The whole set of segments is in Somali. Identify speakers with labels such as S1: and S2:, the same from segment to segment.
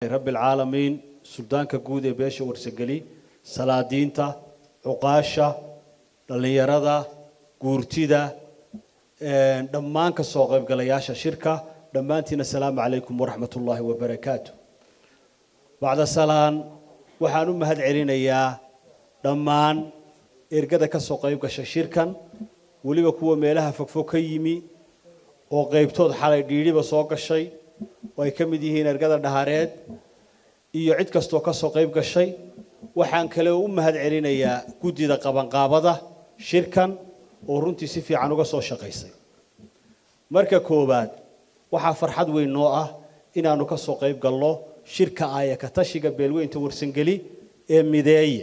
S1: rabbi alcaalamiin suldaanka guud ee beesha warsageli salaadiinta cuqaasha dhallinyarada guurtida dhammaan ka soo qaybgalayaasha shirka dhammaantiin assalaamu calaykum waraxmat ullaahi wabarakaatu bacda salaan waxaan u mahad celinayaa dhammaan ergada ka soo qayb gasha shirkan weliba kuwa meelaha fogfog ka yimi oo qaybtood xalay dhiidhiba soo gashay oo ay ka mid yihiin ergada dhahareed iyo cid kastoo ka soo qayb gashay waxaan kale u mahad celinayaa guddida qabanqaabada shirkan oo runtii si fiican uga soo shaqaysay marka koowaad waxaa farxad weyn noo ah inaannu ka soo qayb galno shirka aaya ka tashiga beelweynta warsangeli ee mideeye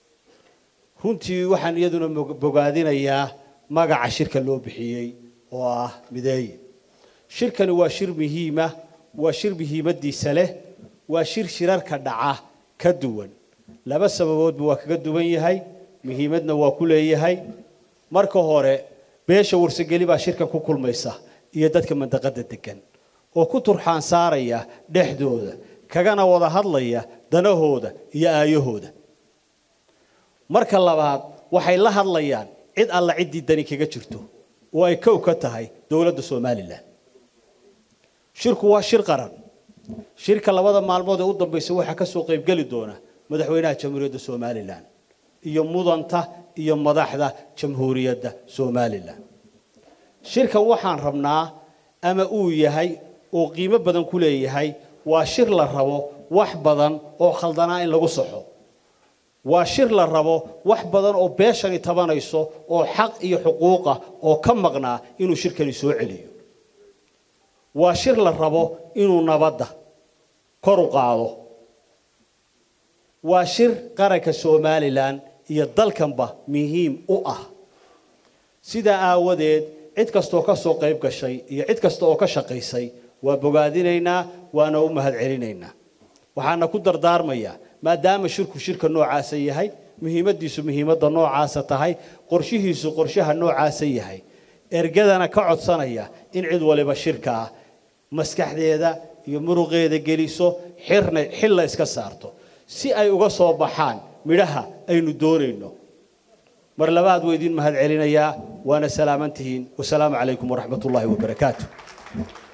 S1: runtii waxaan iyaduna bogaadinayaa magaca shirka loo bixiyey oo ah mideeye shirkani waa shir muhiima waa shir muhiimadiisa leh waa shir shirarka dhaca ka duwan laba sababoodba waa kaga duwan yahay muhiimadna waa ku leeyahay marka hore beesha warsageli baa shirka ku kulmaysa iyo dadka mandaqada degan oo ku turxaan saaraya dhexdooda kagana wada hadlaya danahooda iyo aayahooda marka labaad waxay la hadlayaan cid alla ciddii dani kaga jirto oo ay kow ka tahay dowladda somalilan shirku waa shir qaran shirka labada maalmood ee u dambaysa waxaa ka soo qaybgeli doona madaxweynaha jamhuuriyadda somalilan iyo mudanta iyo madaxda jamhuuriyadda somalilan shirkan waxaan rabnaa ama uu yahay oo qiimo badan ku leeyahay waa shir la rabo wax badan oo khaldanaa in lagu saxo waa shir la rabo wax badan oo beeshani tabanayso oo xaq iyo xuquuqa oo ka maqnaa inuu shirkani soo celiyo waa shir la rabo inuu nabadda kor u qaado waa shir qaranka somalilan iyo dalkanba muhiim u ah sidaa aawadeed cid kastoo ka soo qayb gashay iyo cid kasta oo ka shaqaysay waa bogaadinaynaa waana u mahad celinaynaa waxaana ku dardaarmayaa maadaama shirku shirka noocaasa yahay muhiimadiisu muhiimadda noocaasa tahay qorshihiisu qorshaha noocaasa yahay ergadana ka codsanaya in cid waliba shirka ah maskaxdeeda iyo muruqeeda geliso xirna xilla iska saarto si ay uga soo baxaan midhaha aynu doonayno mar labaad waa idiin mahad celinayaa waana salaaman tihiin wasalaamu calaykum waraxmat ullaahi wabarakaatu